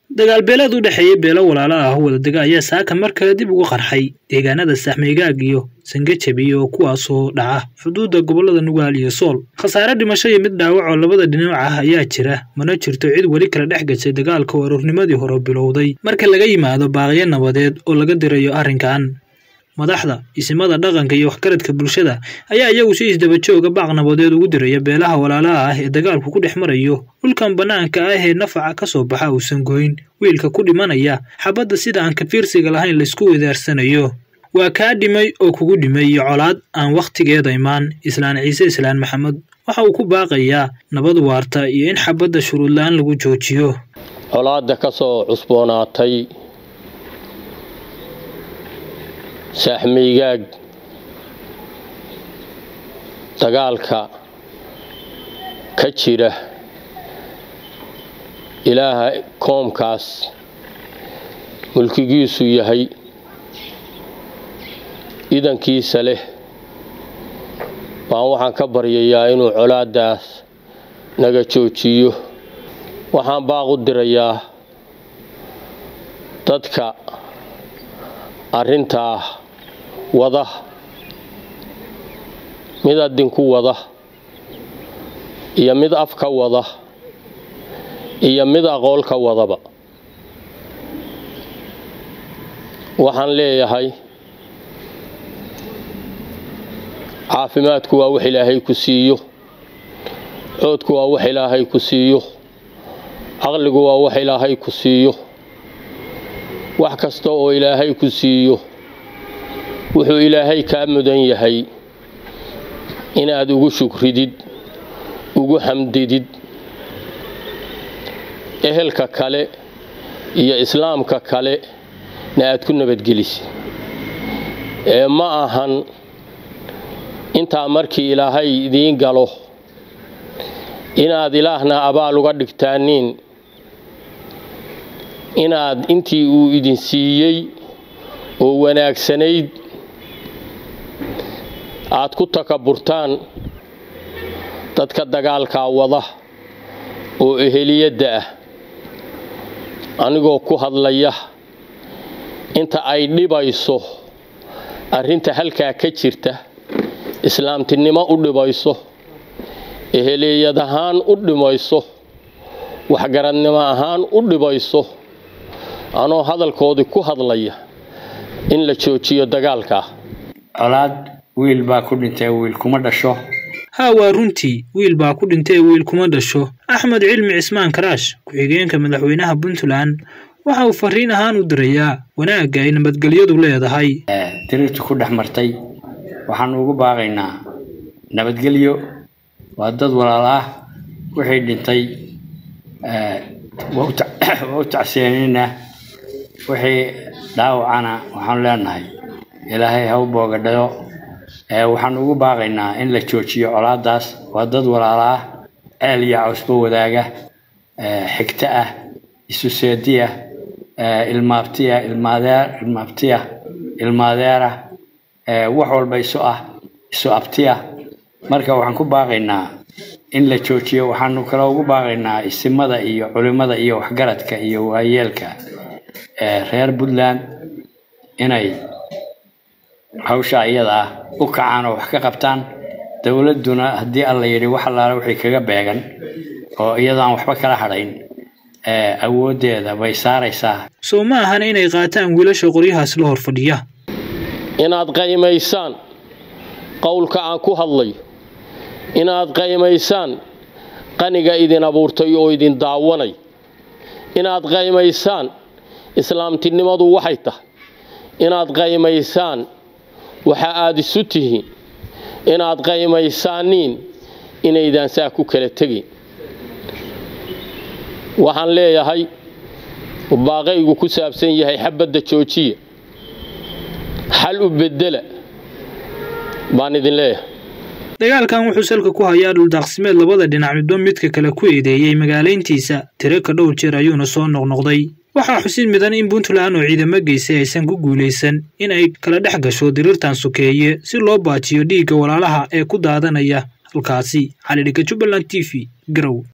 dagaal beeleed u dhexeeya beelo walaalo ah oo wadadega ayaa saaka mar kale dib ugu qarxay deegaanada saxmeygaag iyo sangajabi oo kuwaasoo dhaca xuduudda gobollada nugaal iyo sool khasaare dhimasho iyo mid dhaawac oo labada dhinac ah ayaa jira mana jirto cid weli kala dhex gashay dagaalka oo aroornimadii hore bilowday marka laga yimaado baaqyo nabadeed oo laga dirayo arrinkan madaxda isimada dhaqanka iyo waxgaradka bulshada ayaa iyagu si isdabajooga baaq nabadeed ugu diraya beelaha walaalaha ah ee dagaalku ku dhex marayo dhulkan bannaanka ah ee nafaca ka soo baxa uusan goyn wiilka ku dhimanaya xabadda sida aan kafiirsiga lahayn laysku wedaarsanayo waa kaa dhimay oo kugu dhimay iyo colaad aan wakhtigeeda imaan islaan ciise islaan maxamed waxa uu ku baaqayaa nabad waarta iyo in xabadda shuruudla-aan lagu joojiyo colaadda ka soo cusboonaatay saaxmeygaag dagaalka ka jira ilaaha koomkaas mulkigiisu yahay idankiisa leh baan waxaan ka baryayaa inuu colaaddaas naga joojiyo waxaan baaq u dirayaa dadka arrintaa wada mid adinku wada iyo mid afka wada iyo mid aqool ka wadaba waxaan leeyahay caafimaadku waa wax ilaahay ku siiyo coodku waa wax ilaahay ku siiyo caqligu waa wax ilaahay ku siiyo wax kasta oo ilaahay ku siiyo wuxuu ilaahay kaa mudan yahay inaad ugu shukridid ugu xamdidid ehelka kale iyo islaamka kale na aad ku nabadgelisid ee ma ahan intaa markii ilaahay idiin galo inaad ilaahna abaal uga dhigtaaniin inaad intii uu idin siiyey oo wanaagsanayd aad ku takaburtaan dadka dagaalkaa wada oo eheliyadda ah anigoo ku hadlaya inta ay dhibayso arrinta halkaa ka jirta islaamtinimo u dhibayso eheliyad ahaan u dhimayso waxgaradnimo ahaan u dhibayso anoo hadalkoodii ku hadlaya in la joojiyo dagaalkaa colaad wiil baa ku dhintay wiil kuma dhasho haa waa runtii wiil baa ku dhintay wiil kuma dhasho axmed cilmi cismaan karaash ku-xigeenka madaxweynaha puntland waxa uu fariin ahaan u dirayaa wanaagga ay nabadgelyadu leedahay diriirtu ku dhex martay waxaanu ugu baaqaynaa nabadgelyo waa dad walaal ah wixii dhintay waa u tacseenina wixii dhaawacana waxaanu leenahay ilaahay ha u boogadhayo waxaanu ugu baaqaynaa in la joojiyo colaadaas waa dad walaal ah ceel iyo cawsba wadaaga xigto ah isu seediya ilmaabtiya ilmaadeer ilmaabtiya ilmaadeera wax walba isu ah isu abtiya marka waxaan ku baaqaynaa in la joojiyo waxaanu kale ugu baaqaynaa isimada iyo culimada iyo waxgaradka iyo waayeelka reer puntland inay hawsha iyada ah u kacaan oo wax ka qabtaan dowladduna haddii alla yidhi wax allaale wixii kaga beegan oo iyadaan waxba kala hadhayn awooddeeda bay saaraysaa soo ma ahan inay qaataan wiilasha qoryahaas la hor fadhiya inaad qaymaysaan qowlka aan ku hadlayo inaad qaymaysaan qaniga idin abuurtay oo idin daawanay inaad qaymaysaan islaamtinimadu waxay tahay inaad qaymaysaan waxa aad isu tihiin inaad qaymaysaaniin inaydaan saa ku kala tegin waxaan leeyahay baaqaygu ku saabsan yahay xabadda joojiya xal u bedela baan idin leeyahay dagaalkan wuxuu salka ku hayaa dhuldaaqsimeed labada dhinac midba midka kale ku eedeeyey magaalayntiisa tiro ka dhowr jeer ayuuna soo noqnoqday waxaa xusid midan in puntland oo ciidamo geysay aysan ku guulaysan in ay kala dhex gasho diriirtan sokeeye si loo baajiyo dhiigga walaalaha ee ku daadanaya halkaasi cali dhigga jubbaland t v garow